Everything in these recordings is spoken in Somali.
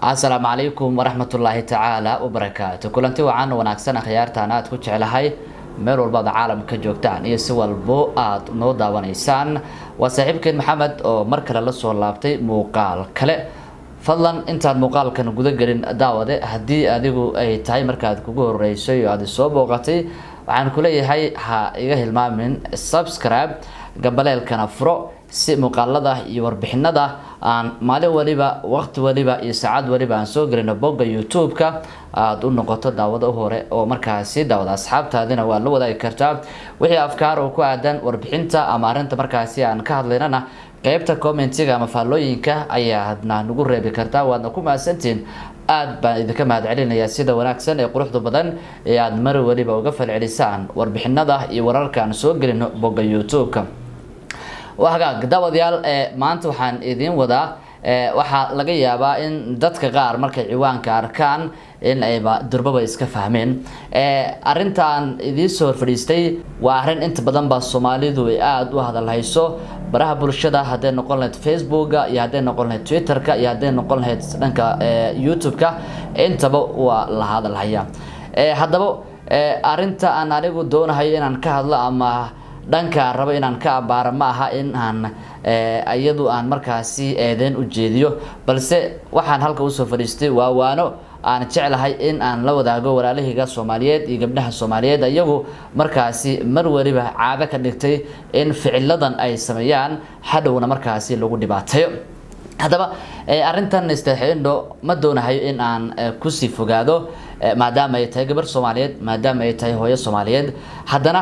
asalaamu calaykum waraxmatullaahi tacaala wabarakaatu kulanti wacan wanaagsan akhyaartaan aada ku jeclahay meel walbaad caalamka joogtaan iyo si walbo aada noo daawanaysaan waa saaxiibkeen maxamed oo mar kale lasoo laabtay muuqaal kale fadlan intaan muuqaalkan guda gelin daawade haddii adigu ay tahay markaad kugu horeysay oo aada soo booqatay waxaan kuleeyahay ha iga hilmaamin subscribe gambaleelkana furo si muuqaalada iyo warbixinada aan maalin waliba waqti waliba iyo saacad waliba aan soo gelino bogga youtube-ka aada u noqoto daawado hore oo markaasi daawada asxaabtaadina waa la wadaagi kartaa wixii afkaar oo ku aadan warbixinta ama arrinta markaasi aan ka hadlaynana qeybta commentiga ama faallooyinka ayaadna nagu reebi kartaa waadna ku mahadsantiin aada baan idinka mahad celinayaa sida wanaagsan ee quruxda badan ee aada mar waliba uga falcelisaan warbixinada iyo wararka aan soo gelino bogga youtube-ka waa hagaag daawadayaal maanta waxaan idiin wadaa waxaa laga yaabaa in dadka qaar markay ciwaanka arkaan in ayba durbaba iska fahmeen arrintaan idiin soo horfadhiistay waa arrin inta badan ba soomaalidu ay aada u hadalhayso baraha bulshada hadday noqon lahayd facebooka iyo hadday noqon lahayd twitterka iyo hadday noqon lahayd dhanka youtube-ka intaba waa la hadalhaya haddaba arrinta aan anigu doonahayo inaan ka hadlo ama dhanka rabo inaan ka abaaro ma aha in aan iyadu aan markaasi eedeyn u jeediyo balse waxaan halka usoo fadhiistay waa waano aan jeclahay in aan la wadaago walaalahayga soomaaliyeed iyo gabdhaha soomaaliyeed iyagu markaasi mar waliba caado ka dhigtay in ficiladan ay sameeyaan hadhowna markaasi lagu dhibaateeyo haddaba arrintan istaxiindho ma doonahayo in aan kusii fogaado maadaama ay tahay gabar soomaaliyeed maadaama ay tahay hooyo soomaaliyeed haddana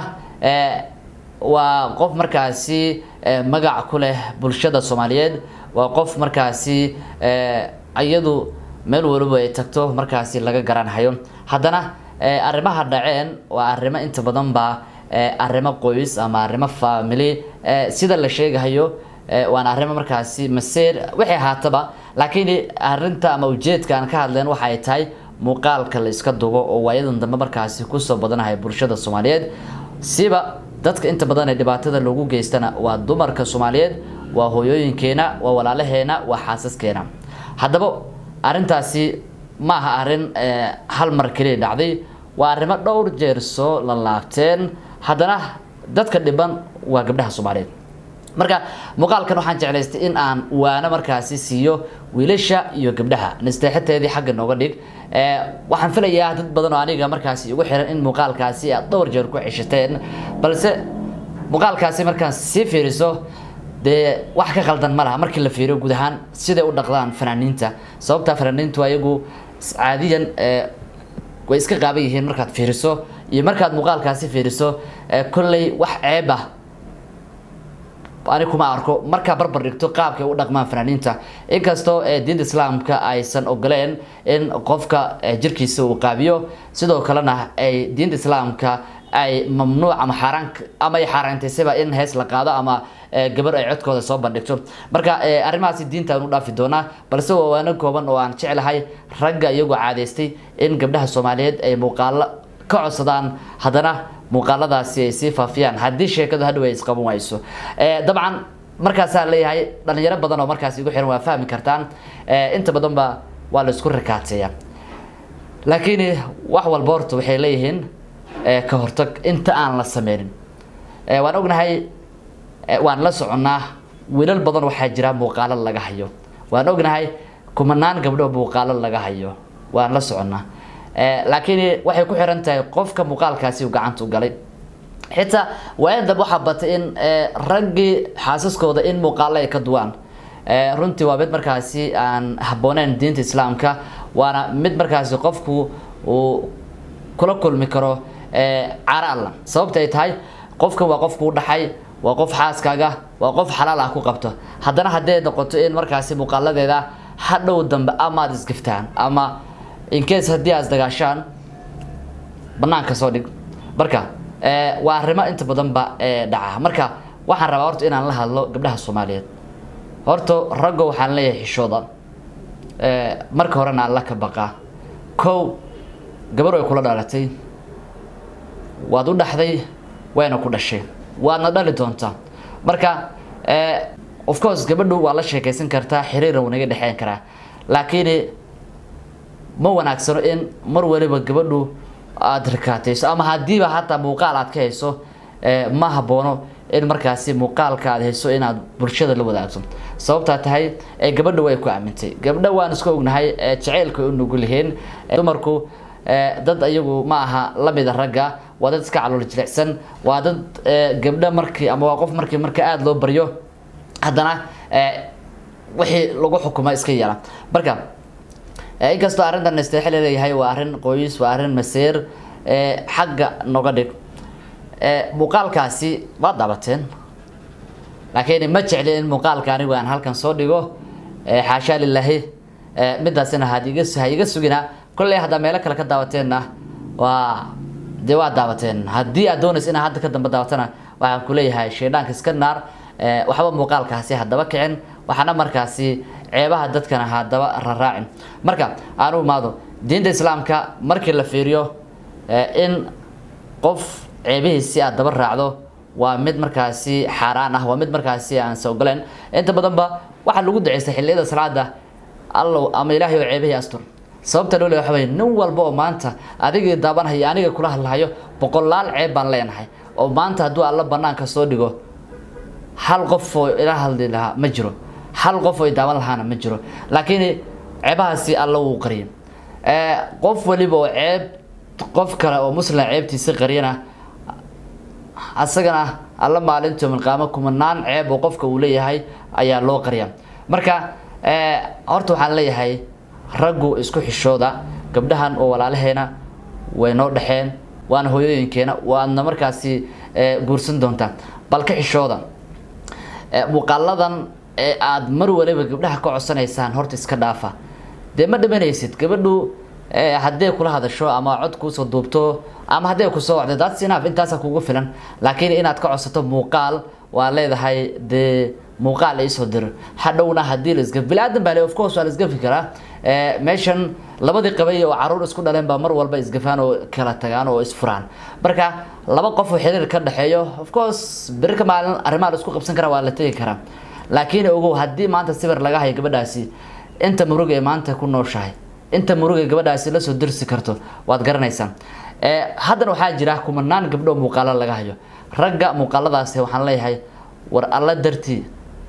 waa qof markaasi magac ku leh bulshada soomaaliyeed waa qof markaasi iyadu meel waliba ay tagto markaasi laga garanhayo haddana arrimaha dhaceen waa arrimo inta badan ba arrimo qoys ama arrimo family sida la sheegahayo waana arrimo markaasi maseer waxay ahaataba laakiin arrinta ama ujeedka aan ka hadleen waxa ay tahay muuqaalka la iska dugo oo waayadan dambe markaasi kusoo badanahay bulshada soomaaliyeed siba dadka inta badan ee dhibaatada loogu geystana waa dumarka soomaaliyeed waa hooyooyinkeena waa walaalaheena waa xaasaskeena haddaba arrintaasi ma aha arrin hal mar keliya dhacday waa arrimo dhowr jeer soo la laabteen haddana dadka dhiban waa gabdhaha soomaaliyeed marka muuqaalkan waxaan jeclaystay in aan waano markaasi siiyo wiilasha iyo gabdhaha nasteexateedii xagga nooga dhig waxaan filayaa dad badan oo aniga markaasi igu xiran in muuqaalkaasi aad dhowr jeer ku ceshateen balse muuqaalkaasi markaan sii fiiriso dee wax ka qaldan ma laha markii la fiiriyo guud ahaan siday u dhaqdaan fanaaniinta sababtaa fanaaniintu ayagu caadiyan way iska qaaban yihiin markaad fiiriso iyo markaad muuqaalkaasi fiiriso kolley wax ceeb ah ani kuma arko markaa barbar dhigto qaabkay u dhaqmaan fanaaniinta inkastoo diinta islaamka aysan ogoleen in qofka jirkiisa uu qaabiyo sidoo kalena ay diinta islaamka ay mamnuuc ama xaaraan ama ay xaaraantaysaba in hees la qaado ama gabar ay codkooda soo bandhigto marka arrimahaasi diinta aan u dhaafi doonaa balse waa waano kooban oo aan jeclahay ragga iyagoo caadaystay in gabdhaha soomaaliyeed ay muuqaalo ka codsadaan haddana muuqaaladaasi ay sii faafiyaan haddii sheekadu hadhow ay isqaban wayso dabcan markaasaa leeyahay dhalinyaro badan oo markaas igu xiran waa fahmi kartaan inta badan ba waa la isku rakaateeya laakiin wax walba horta waxay leeyihiin ka hortag inta aan la sameynin waan ognahay waan la soconnaa wiilal badan waxaa jira muuqaalo laga hayo waan ognahay kumanaan gabdho muuqaalo laga hayo waan la soconnaa laakiin waxay ku xiran tahay qofka muuqaalkaasi uu gacanta u galay xitaa waayan dambe waxaa batay in raggii xaasaskooda in muuqaalo ay ka duwaan runtii waa mid markaasi aan habbooneyn diinta islaamka waana mid markaasi qofku uu kula kulmi karo cara alla sababta ay tahay qofkan waa qofku u dhaxay waa qof xaaskaaga waa qof xalaal ah ku qabto haddana hadday noqoto in markaasi muuqaaladeeda hadhow dambe amaad isgiftaan ama incase haddii aad isdagaashaan banaanka soo dhig marka waa arrimo inta badan ba dhaca marka waxaan rabaa horta inaan la hadlo gabdhaha soomaaliyeed horta raggo waxaan leeyahay xishooda marka horena alla ka baqaa kow gabar way kula dhalatay waad u dhaxday wayna ku dhashay waadna dhali doontaa marka of course gabadhu waa la sheekaysan kartaa xiriira wuu naga dhexeyn karaa laakiin ma wanaagsano in mar waliba gabadhu aada rikaatayso ama haddiiba hataa muuqaal aad ka hayso ma haboono in markaasi muuqaalka aad hayso inaad bulshada la wadaagto sababtaa tahay gabadha way ku aamintay gabdha waan iska ognahay jaceylka u nugul yihiin dumarku dad ayagu ma aha lamida ragga waa dad iska calool jilicsan waa dad gabdha markii ama waa qof markii marka aada loo baryo haddana wixii lagu xukuma iska yeela marka inkastoo arrintan nasteexe laleeyahay waa arrin qoys waa arrin maseer xagga noga dhig muuqaalkaasi waad daabateen laakiin ma jecli in muuqaalka anigu aan halkan soo dhigo xaashaa lilaahi midaasina had iga ha iga sugina kolley haddaa meelo kale ka daabateenna waa dee waa daabateen haddii aad doonaysa inaa hadda ka dambe daabatana waxaan kuleeyahay shaydhaanka iska naar waxba muuqaalkaasi haddaba kicin waxaana markaasi ceebaha dadkana haddaba raraacin marka aan u imaado diinta islaamka markii la fiiriyo in qof ceebihiisi aad daba raacdo waa mid markaasi xaaraan ah waa mid markaasi aan sa ogoleen inta badanba waxaa lagu duceystay xilliyada salaada allow ama ilaahay oo ceebihii astur sababta loo le waxa wey nin walba oo maanta adigii daabanhayo aniga kula hadlahayo boqolaal ceeb baan leenahay oo maanta hadduu alla banaanka soo dhigo hal qof oo ila hadli lahaa ma jiro hal qof oo daawan lahaana ma jiro laakiin ceebahaasi alla wuu qariyay qof waliba oo ceeb qof kale oo muslim ceebtiisa qariyana asagana alla maalinta milqaamo kumanaan ceeb oo qofka uu leeyahay ayaa loo qariya marka horta waxaan leeyahay raggu isku xishooda gabdhahan oo walaalaheena way noo dhexeen waana hooyooyinkeena waadna markaasi guursan doontaa bal ka xishooda muuqaaladan ee aada mar waliba gabdhaha ka codsanaysaan horta iska dhaafa dee ma dhimanaysid gabadhu haddee kula hadasho ama cod kuusoo duubto ama haddee kusoo wacdo that's enough intaasa kugu filan laakiin inaad ka codsato muuqaal waa leedahay dee muuqaal iisoo diro hadhowna haddii la isgaf bili-aadan baa le of course waa la isgafi karaa meeshan labadii qabay oo caruur isku dhaleen baa mar walba isgafaan oo kala tagaan oo isfuraan marka laba qof oo xiriir ka dhexeeyo of course beri ka maalin arrimaha la isku qabsan karaa waa la tegi karaa laakiin ogow haddii maanta sawir laga hayo gabadhaasi inta murug ee maanta ku nooshahay inta murug ee gabadhaasi lasoo dirsi karto waad garanaysaa haddana waxaa jira kumanaan gabdho muuqaalo laga hayo ragga muuqaaladaasi waxaan leeyahay war alla dartii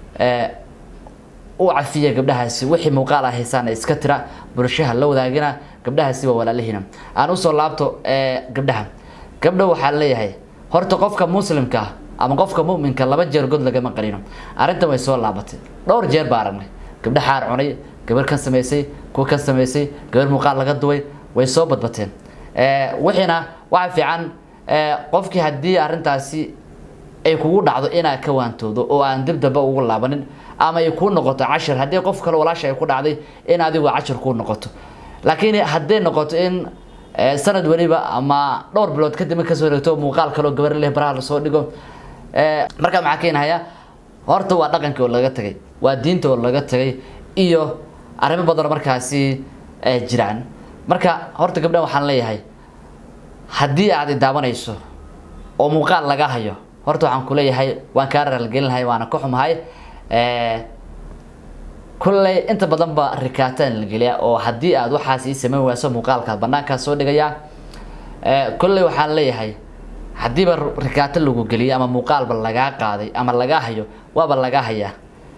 u cafiya gabdhahaasi wixii muuqaal ah haysaan iska tira bulshaha la wadaagina gabdhahaasi waa walaalihiina aan usoo laabto gabdhaha gabdha waxaa leeyahay horta qofka muslimka ah ama qofka muminka laba jeer god lagama qarino arrintan way soo laabatay dhowr jeer baa aragnay gabdha xaar cunay gabar kan samaysay kuwa kan samaysay gabar muuqaal laga duway way soo badbateen wixiina waxa fiican qofkii haddii arrintaasi ay kugu dhacdo inaad ka waantoodo oo aan dib damba ugu laabanin ama ay kuu noqoto cashir haddii qof kale walaasha ay ku dhacday in adigu cashir kuu noqoto laakiin hadday noqoto in sanad weliba ama dhowr bilood kadib kasoo wareegto muuqaal kaleo gabar leh baraha lasoo dhigo markaa maxaa keenahaya horta waa dhaqankii oo laga tagay waa diinta oo laga tagay iyo arrimo badanoo markaasi jiraan marka horta gabdhan waxaan leeyahay haddii aad i daawanayso oo muuqaal laga hayo horta waxaan kuleeyahay waan kaa raalgelin lahay waana ka xumahay kulley inta badan ba rikaataan la geliya oo haddii aad waxaas ii samayn wayso muuqaalkaad banaankaa soo dhigaya kulley waxaan leeyahay haddiiba rikaato lagu geliyo ama muuqaalba lagaa qaaday ama lagaa hayo waaba lagaa hayaa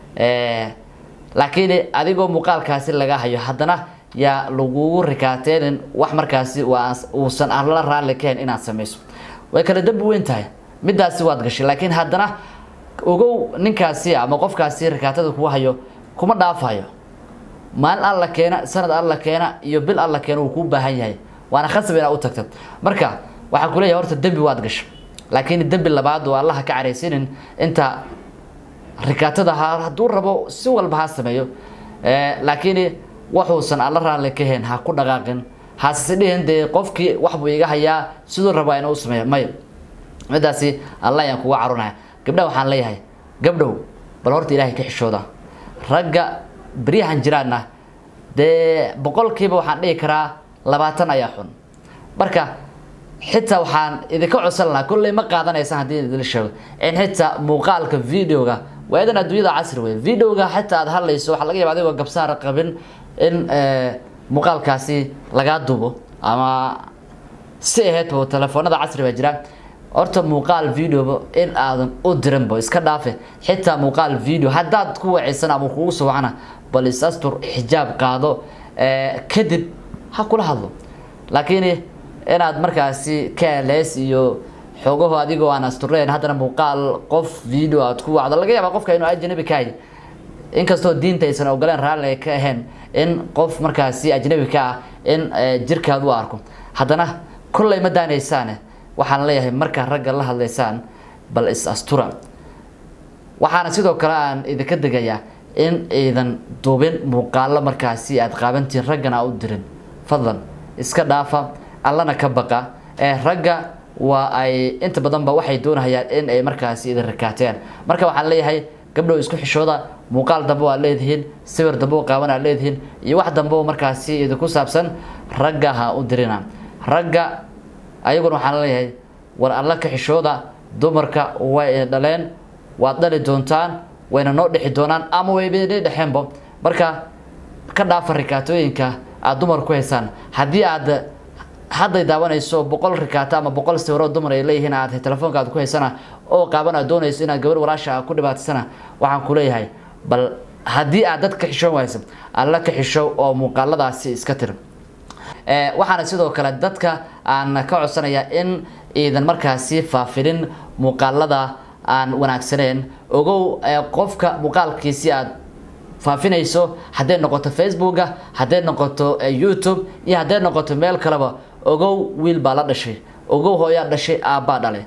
laakiin adigoo muuqaalkaasi laga hayo haddana yaa lagugu rikaateenin wax markaasi waa uusan alla raalli kahayn inaad samayso way kala dambi weyn tahay midaasi waad gashay laakiin haddana ogow ninkaasi ama qofkaasi rikaatada kugu hayo kuma dhaafayo maalin alla keena sanad alla keena iyo bil alla keena uu kuu baahan yahay waana khasab inaad u tagta marka waxaan kuleeyahay horta dembi waad gashay laakiin dembi labaad oo allaha ka caraysinin inta rikaatada ha hadduu rabo si walba ha sameeyo laakiin waxuusan alla raalli ka hayn ha ku dhaqaaqin hase dhihin dee qofkii waxbuu iga hayaa siduu rabaa inuu sameeyo may midaasi alla ayaan kuga carunaya gabdhaha waxaan leeyahay gabdhow bal horta ilaahay ka xishooda ragga beryahan jiraanna dee boqolkiiba waxaan dhihi karaa labaatan ayaa xun marka xitaa waxaan idinka codsan lahaa kolley ma qaadanaysaan haddii idin sheego in xitaa muuqaalka videoga waa idan adduunyada casri wey videoga xitaa aad hadlayso waxaa laga yaba adigoo gabsaara qabin in muuqaalkaasi lagaa duubo ama si aheydba telefoonada casri baa jira horta muuqaal videoba in aadan u dirinba iska dhaafe xitaa muuqaal video haddaad ku waceysan ama kugu soo wacana bal is-astur xijaab qaado kadib ha kula hadlo laakiin inaad markaasi kales iyo xoogaho adigoo aan astureen haddana muuqaal qof video aad ku wacdo laga yaaba qofka inuu ajnabi ka hay inkastoo diinta aysan ogoleen raalli ay ka ahayn in qof markaasi ajnabi ka ah in jirkaad u arko haddana kollay ma daanaysaane waxaan leeyahay markaa ragga la hadlaysaan bal is astura waxaana sidoo kale aan idinka degayaa in aydan duubin muuqaalo markaasi aad qaabantiin raggana u dirin fadlan iska dhaafa allana ka baqa ee ragga waa ay inta badanba waxay doonayaan in ay markaasi idin rakaateen marka waxaan leeyahay gabdhow isku xishooda muuqaal dambe oo aad leedihiin sawir dambe oo qaaban aad leedihiin iyo wax dambe oo markaasi idinku saabsan ragga ha u dirina ragga ayaguna waxaan leeyahay war alla ka xishooda dumarka way dhaleen waad dhali doontaan wayna noo dhexi doonaan ama wayba dhexeenbo marka ka dhaafa rikaatooyinka aada dumar ku haysaan haddii aad hadday daawanayso boqol rikaato ama boqol sawiroo dumar ay leeyihiin aad telefoonka aad ku haysana oo qaaban aad doonayso inaad gabar walaasha ku dhibaatisana waxaan ku leeyahay bal haddii aad dad ka xishoon wayso alla ka xishow oo muuqaaladaasi iska tir waxaana sidoo kale dadka aan ka codsanayaa in iidan markaasi faafinin muuqaalada aan wanaagsaneen ogow qofka muuqaalkiisi aad faafinayso hadday noqoto facebooka hadday noqoto youtube iyo hadday noqoto meel kaleba ogow wiil baa la dhashay ogow hooyaa dhashay aabbaa dhale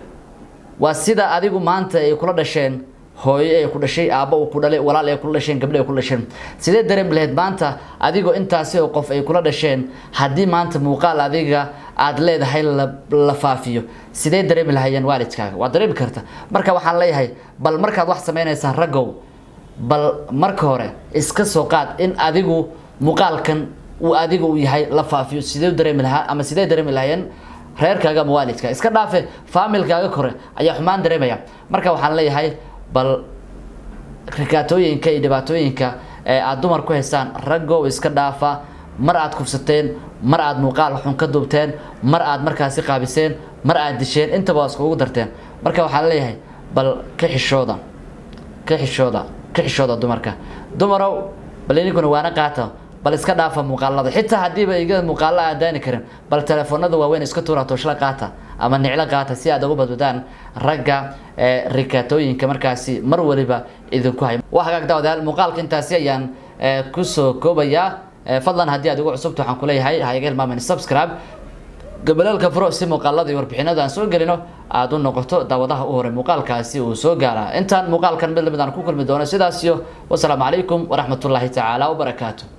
waa sida adigu maanta ay kula dhasheen hooyo ay ku dhashay aabba uu ku dhalay walaal ay kula dhasheen gabdho ay kula dhasheen sidee dareemi lahayd maanta adigoo intaasi oo qof ay kula dhasheen haddii maanta muuqaal adiga aada leedahay la faafiyo sidee dareemi lahayeen waalidkaaga waad dareemi karta marka waxaan leeyahay bal markaad wax sameynaysaan raggow bal marka hore iska soo qaad in adigu muuqaalkan uu adiga u yahay la faafiyo sidee dareemi lahaa ama sidee dareemi lahayeen reerkaaga ama waalidka iska dhaafe faamilkaaga kore ayaa xumaan dareemaya marka waxaan leeyahay bal rikaatooyinka iyo dhibaatooyinka ee aada dumar ku haysaan raggow iska dhaafa mar aad kufsateen mar aad muuqaal xun ka duubteen mar aad markaasi qaabiseen mar aad disheen intaba waa iskugu darteen marka waxaan leeyahay bal ka xishooda ka xishooda ka xishooda dumarka dumarow bal idinkuna waana qaata bal iska dhaafa muuqaalada xitaa haddiiba iga muuqaalo aan daani karin bal telefoonada waaweyn iska tuura tooshla qaata ama niclo qaata si aad uga badbadaan ragga rikaatooyinka markaasi mar waliba idinku hay waa hagaag daawadayaal muuqaalka intaasi ayaan kusoo koobayaa fadlan haddii aad igu cusubta waxaan kuleeyahay ha iga hilmaamin subscribe gabalaalka furo si muuqaalada iyo warbixinada aan soo gelino aada u noqoto daawadaha u hore muuqaalkaasi uu soo gaaraa intaan muuqaalkan mid lamid aan ku kulmi doono sidaas iyo wasalaamu calaykum waraxmatullaahi tacaala wabarakaatu